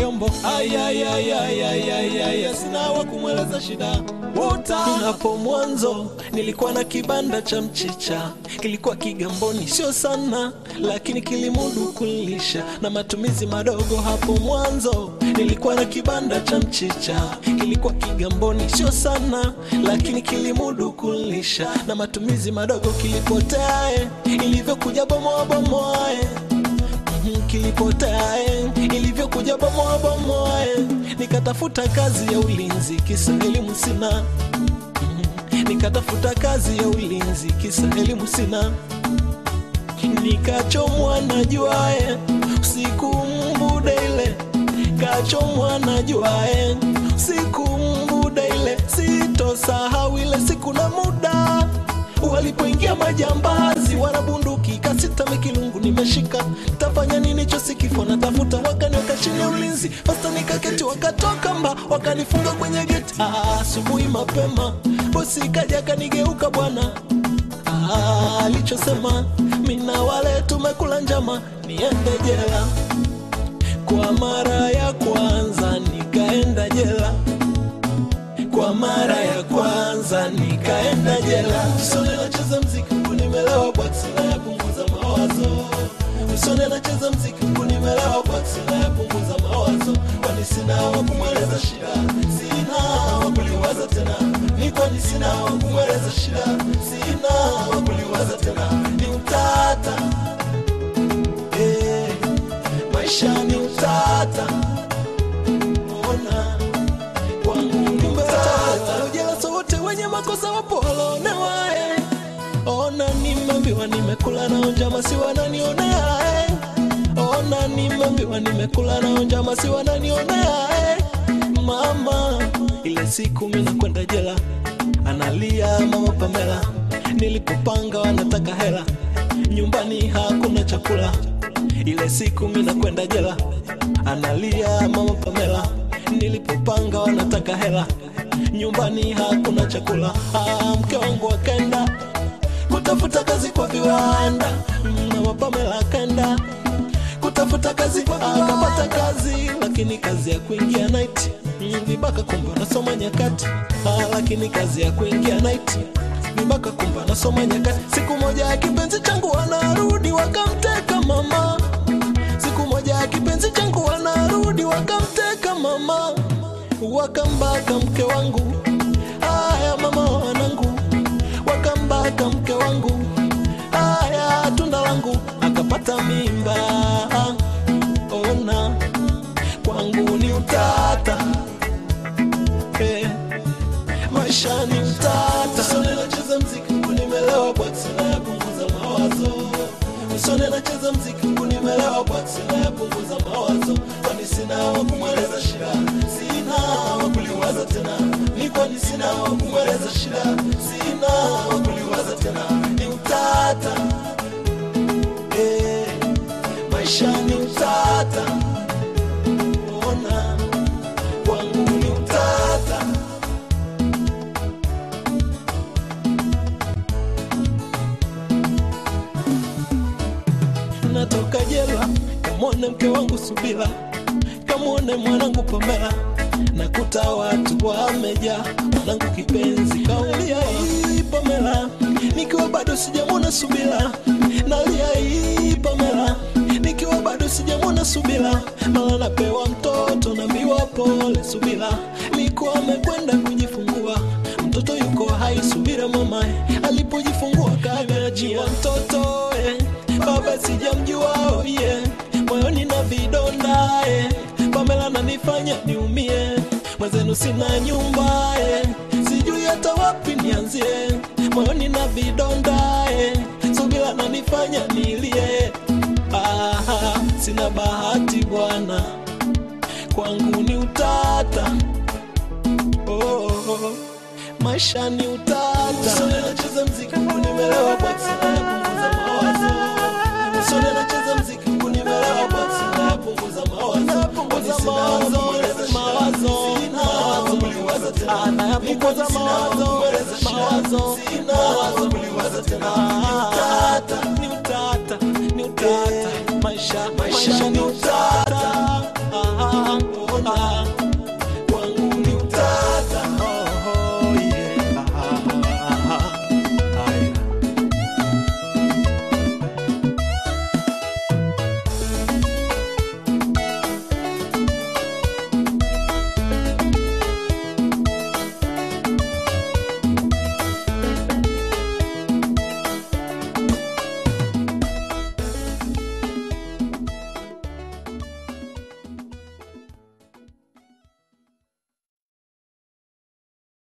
kiombo ayayayayayayaya sina wa kumweleza shida Wuta. hapo mwanzo nilikuwa na kibanda cha mchicha kilikuwa kigamboni sio sana lakini kilimudu kulisha na matumizi madogo hapo mwanzo nilikuwa na kibanda cha mchicha kilikuwa kigamboni sio sana lakini kilimudu kulisha na matumizi madogo kilipoteae ilivyokuja bomoa bomoae Mhm, kilipotea eh, ilivyokuja bomoa bomoa eh. nikatafuta kazi ya ulinzi kisa elimu sina Mhm, nikatafuta kazi ya ulinzi kisa elimu sina nikachomwa na jua eh, usiku mbude ile kachomwa na jua eh, usiku mbude ile sitosahau ile siku na muda walipoingia majambazi wanabunduki kasita mikilungu nimeshika tafanya nini chosikifo natafuta wakaniweka chini ya ulinzi fasta nikaketi wakatoka mba wakanifunga kwenye geti Ah, asubuhi mapema bosi kaja kanigeuka bwana Ah, alichosema mina wale tumekula njama niende jela kwa mara ya kwanza nikaenda jela kwa mara ya kwanza nikaenda jela usone nacheza mziki huku nimelewa bwaksi na yapunguza mawazo usone nacheza mziki huku nimelewa bwaksi na yapunguza mawazo kwani sina wa kumweleza shida sina wa kuliwaza tena ni kwani sina wa kumweleza shida sina wa kuliwaza tena ni utata eh, maisha ni utata ona kwangu ni utata ujela sote wenye makosa wapo walonewa eh. ona nimeambiwa nimekula nao njama si wananionea eh. ona nimeambiwa nimekula nao njama si wananionea eh. mama ile siku mi nakwenda jela analia mama pamela nilipopanga wanataka hela nyumbani hakuna chakula ile siku mi nakwenda jela analia mama pamela nilipopanga wanataka hela nyumbani hakuna chakula ah, mke wangu akaenda kutafuta kazi kwa viwanda Mm, mama pamela akaenda kutafuta kazi akapata kazi lakini kazi ya kuingia night Mm, vibaka kumbe anasoma nyakati ah, lakini kazi ya kuingia night vibaka kumbe anasoma nyakati siku moja ya kipenzi changu wanarudi wakamteka mama siku moja ya kipenzi changu wanarudi wakamteka mama wakambaka mke wangu haya mama wanangu wakambaka mke wangu haya tunda langu akapata mimba ona kwangu ni utata eh, maisha ni utata Usone nacheza mziki huku nimelewa bwaksi na yapunguza mawazo Usone nacheza mziki huku nimelewa bwaksi na yapunguza mawazo kwani sina wa kumweleza shida sina wa kuliwaza tena ni kwani sina wa kumweleza shida sina wa kuliwaza tena ni utata eh, maisha ni utata ona kwangu ni utata natoka jela kamwone mke wangu subila kamwone mwanangu pamela nakuta watu wamejaa mwanangu kipenzi kaulia hii pamela nikiwa bado sijamwona subila nalia hii pamela nikiwa bado sijamwona subila mala napewa mtoto naambiwa pole subila likuwa amekwenda kujifungua mtoto yuko hai subira mama alipojifungua kameachia mtoto eh. baba sijamjua oh yeah. moyoni na vidonda eh. pamela nanifanya niumie mwenzenu sina nyumba eh. sijui hata wapi nianzie moyoni na vidonda eh. subira nanifanya nilie ah, sina bahati bwana kwangu ni utata oh, oh, oh. maisha ni utata Usone nacheza mziki huku nimelewa bwaksi na yapunguza mawazo Usone nacheza mziki huku nimelewa bwaksi na yapunguza mawazo Kwani sina wa kumweleza shida, sina wa kuliwaza tena. Nayapunguza mawazo mawazo sina wa kuliwaza tena ni utata ni utata ni utata maisha maisha